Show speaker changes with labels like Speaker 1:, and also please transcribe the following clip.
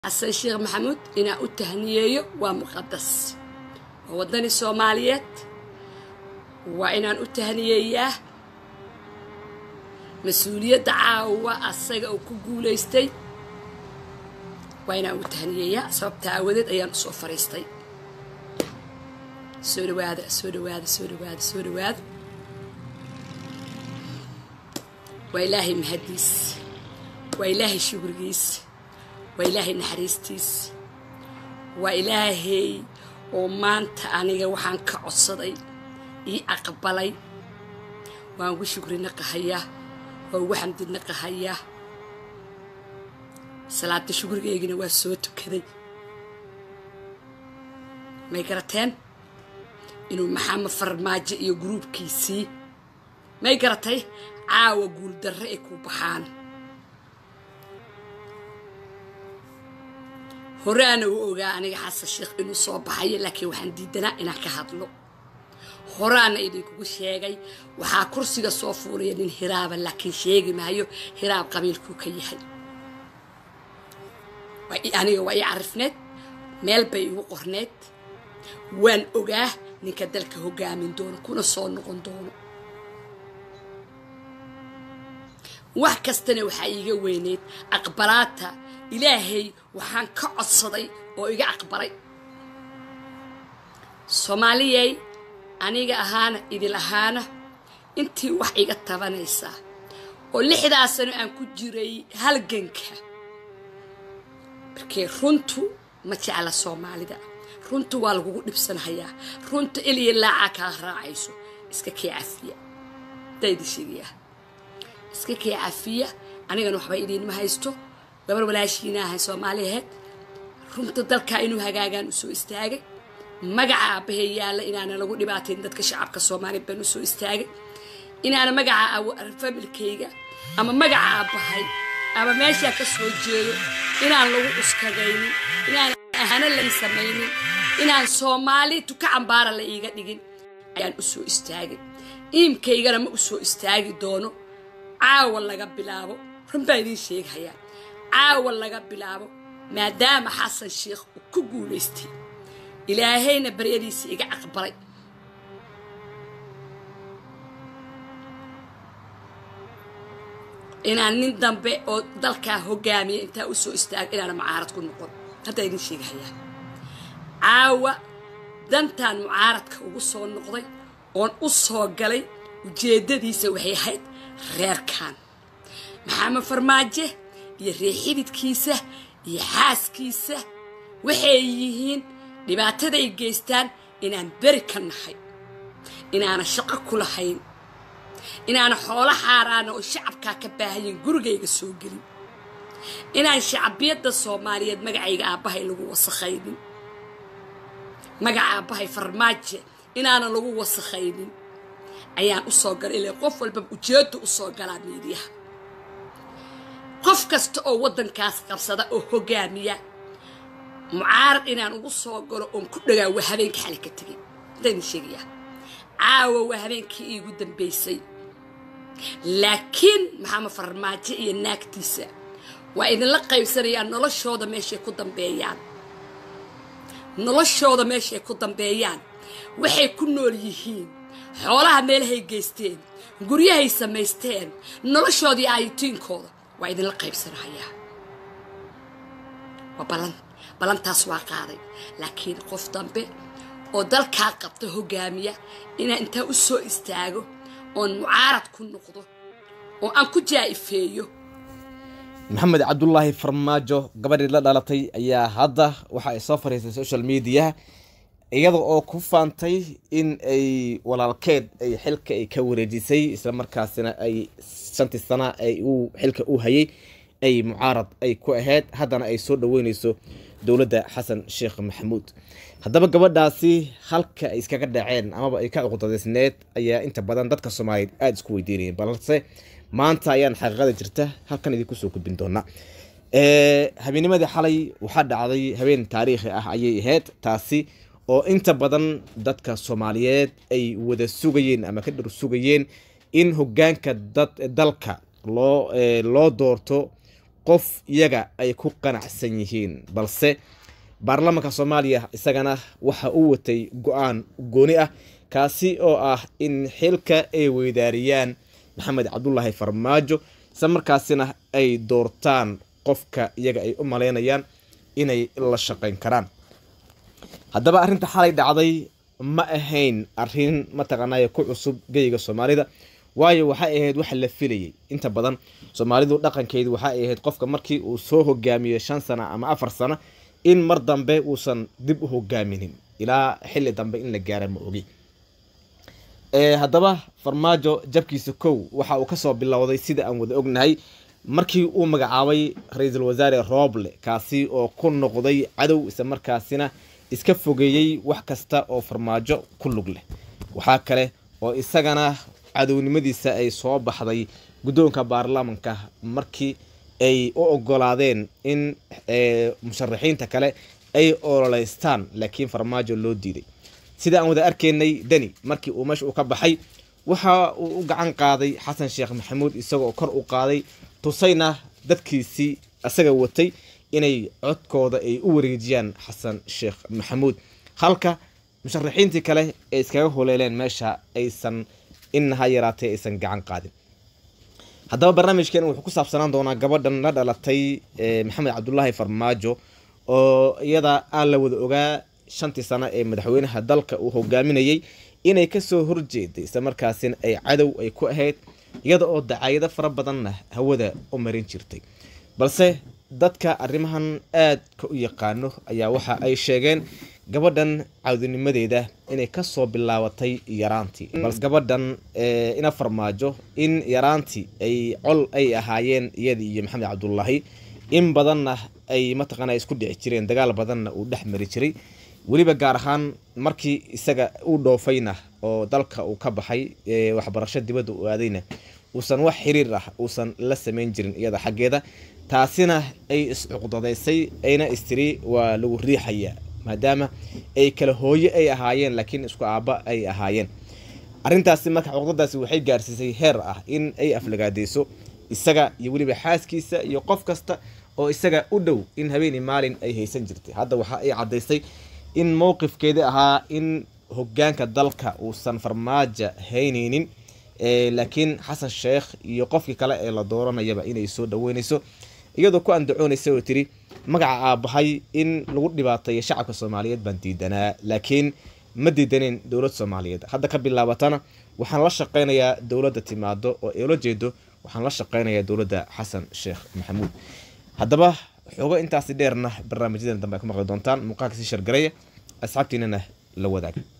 Speaker 1: xasan sheekh maxamuud inaan u tahniyeeyo waa muqadas waa waddani soomaaliyeed waa inaan u tahniyeeyaa mas-uuliyadda caawa asaga uu ku guulaystay waa inaan u tahniyeeyaa sababta aawadeed ayaan usoo fariistay soo dhawaada soo dhawaada soo dhawaada soo dhawaada waa ilaahay mahadiis waa ilaahay shugrigiis waa ilaahay naxariistiis waa ilaahay oo maanta aniga waxaan ka codsaday ii aqbalay waan ugu shugri naqahayaa waa ugu xamdi naqahayaa salaada shugrigeygina waa soo tukaday may garateen inuu maxamed farmaajo iyo gruubkiisii may garatay caawa guuldarre ay ku baxaan horeana u ogaa aniga xasan sheekh inuu soo baxayo laakiin waxaan diidanaa inaan ka hadlo horaana idinkugu sheegay waxaa kursiga soo fuulaya nin hiraaba laakiin sheegi maayo hiraab qabiilkuu ka yahay aniga waa ii carifneed meel bay igu qorneed waan ogaa ninka dalka hogaamin doono kuna soo noqon doono wax kastana waxaa iiga weyneyd aqbalaata ilaahay waxaan ka codsaday oo iga aqbalay soomaaliyey aniga ahaana idil ahaana intii wax iga tabanaysaa oo lixdaa sano aan ku jiray halganka markee runtu ma jecla soomaalida runtu waa lagugu dhibsanhayaa runta eliya laacaa kaa raacayso iska kee cafiya daydi sheegayaa iska kee cafiya anigana waxba idiinma haysto gabar walaashiina ahay soomaali aheyd runta dalkaa inuu hagaagaan u soo istaagay magaca aabahee yaalla inaana lagu dhibaatayn dadka shacabka soomaaliya baan u soo istaagay inaana magaca familkayga ama magaca aabbahay ama meeshaa ka soo jeedo inaan lagu uskagaynin inaan ahana lai samaynin inaan soomaali tuka cambaara la iiga dhigin ayaan u soo istaagay iimkaygana ma u soo istaagi doono caawa laga bilaabo run baa idiin sheegahayaa caawa laga bilaabo maadaama xasan sheekh uu ku guulaystay ilaahayna baryadiisa iga aqbalay inaan nin dambe oo dalkaa hogaamiya intaa u soo istaago inaana mucaarad ku noqon haddaa idin sheegahayaa caawa dantaan mucaaradka ugu soo noqday oon u soo galay ujeeddadiisa waxay ahayd reerkan maxamed farmaaje iyo reexididkiisa iyo xaaskiisa waxay yihiin dhibaataday geystaan inaan beri ka nahay inaana shaqo ku lahayn inaana xoolo xaaraana oo shacabkaa ka baahayin gurigayga soo gelin inaan shacbiyadda soomaaliyeed magacayga aabbahay lagu wasakhaynin magaca aabbahay farmaaje inaana lagu wasakhaynin ayaan u soo galay ilaa qof walbaba ujeedda u soo galaa miidiyaha qof kasta oo waddankaas qabsada oo hogaamiya mucaarad inaan ugu soo galo oon ku dhagaa waa habeenka xali ka tegay hadayna sheegayaa caawa waa habeenkii iigu dambaysay laakiin maxamed farmaajo iyo naagtiisa waa idinla qaybsanayaan noloshooda meeshay ku dambeeyaan noloshooda meeshay ku dambeeyaan waxay ku nool yihiin xoolaha meelahay geysteen guryahay samaysteen noloshoodii aayitiinkooda waa idinla qaybsanahayaa waa balan balantaas waa qaaday laakiin qof dambe oo dalkaa qabta hogaamiya inaan intaa u soo istaago oon mucaarad ku noqdo oo aan ku jaa'ifeeyo
Speaker 2: maxamed cabdulaahi farmaajo gabadhii la dhalatay ayaa hadda waxa ay soo fariistay social mediaha iyada oo ku faantay in ay walaalkeed ay xilka ay ka wareejisay isla markaasina ay shantii sana ay uu xilka u hayay ay mucaarad ay ku ahayd haddana ay soo dhaweyneyso dowladda xasan sheekh maxamuud haddaba gabadhaasi halka ay iskaga dhaceen amaba ay ka cuqdadeysneed ayaa inta badan dadka soomaaliyeed aada isku weydiinayeen balse maanta ayaan xaqiiqada jirta halkan idinku soo gudbin doonaa habeenimadii xalay waxaa dhacday habeen taariikhi ah ayay ahayd taasi oo inta badan dadka soomaaliyeed ay wada sugayeen ama ka dhar sugayeen in hogaanka dad dalka loo loo doorto qof iyaga ay ku qanacsan yihiin balse baarlamaanka soomaaliya isagana waxa uu watay go-aan gooni ah kaasi oo ah in xilka ay weydaariyaan maxamed cabdulaahi farmaajo isla markaasina ay doortaan qofka iyaga ay u maleynayaan inay la shaqeyn karaan haddaba arrinta xalay dhacday ma ahayn arrin mataqaanay ku cusub geyga soomaalida waayo waxay ahayd waxa la filayay inta badan soomaalidu dhaqankeedu waxay ahayd qofka markii uu soo hogaamiyo shan sano ama afar sano in mar dambe uusan dib u hogaaminin ilaa xilli dambe in la gaara ma ogi haddaba farmaajo jabkiisa kow waxa uu kasoo bilowday sida aan wada ognahay markii uu magacaabay ra-iisul wasaare rooble kaasi oo ku noqday cadow isla markaasina iska fogeeyey wax kasta oo farmaajo ku lug leh waxaa kale oo isagana cadownimadiisa ay soo baxday guddoonka baarlamanka markii ay u ogolaadeen in musharaxiinta kale ay ololeystaan laakiin farmaajo loo diiday sida aan wada arkaynay deni markii uu meesha uu ka baxay waxa uu u gacan qaaday xasan sheekh maxamuud isagoo kor u qaaday tusayna dadkiisii isaga watay inay codkooda ay u wareejiyaan xasan sheekh maxamuud halka musharaxiintii kale ay iskaga holeeleen meesha aysan inaha yaraatay aysan gacan qaadin haddaba barnaamijkeen wuxuu ku saabsanaan doonaa gabadhan la dhalatay maxamed cabdulaahi farmaajo oo iyada aan la wada ogaa shantii sano ee madaxweynaha dalka uu hogaaminayay inay kasoo horjeeday isla markaasina ay cadow ay ku ahayd iyada oo dacaayado fara badanna hawada u marin jirtay balse dadka arrimahan aadka u yaqaano ayaa waxa ay sheegeen gabadhan caawdinimadeeda inay kasoo bilaabatay yaraantii balse gabadhan ina farmaajo in yaraantii ay col ay ahaayeen iyada iyo maxamed cabdulaahi in badanna ay mataqaana isku dhici jireen dagaal badanna uu dhex mari jiray weliba gaar ahaan markii isaga uu dhoofayna oo dalka uu ka baxay waxbarasho dibadda u aadayna uusan wax xiriir ah uusan la sameyn jirin iyada xaggeeda taasina ay iscuqdadaysay ayna istiri waa lagu riixaya maadaama ay kala hooye ay ahaayeen laakiin isku aabba ay ahaayeen arrintaasi marka cuqdadaasi waxay gaarsiisay heer ah in ay aflagaadeyso isaga iyo weliba xaaskiisa iyo qof kasta oo isaga u dhow in habeeni maalin ay haysan jirtay hadda waxa ay caddaysay in mowqifkeedii ahaa in hogaanka dalka uusan farmaajo haynaynin laakiin xasan sheekh iyo qofkii kale ee la dooranayaba inay soo dhaweynayso iyadoo ku andacoonaysa oo tiri magaca aabahay in lagu dhibaateeyo shacabka soomaaliyeed baan diidanaa laakiin ma diidaneen dowlad soomaaliyeed hadda ka bilaabatana waxaan la shaqeynayaa dowladda timaado oo eela jeedo waxaan la shaqeynayaa dowladda xasan sheekh maxamuud haddaba xoogo intaasi dheerna barnaamijyadan dambe ay ku maqli doontaan muuqaalka sii shargareya asxaabtiinana la wadaaga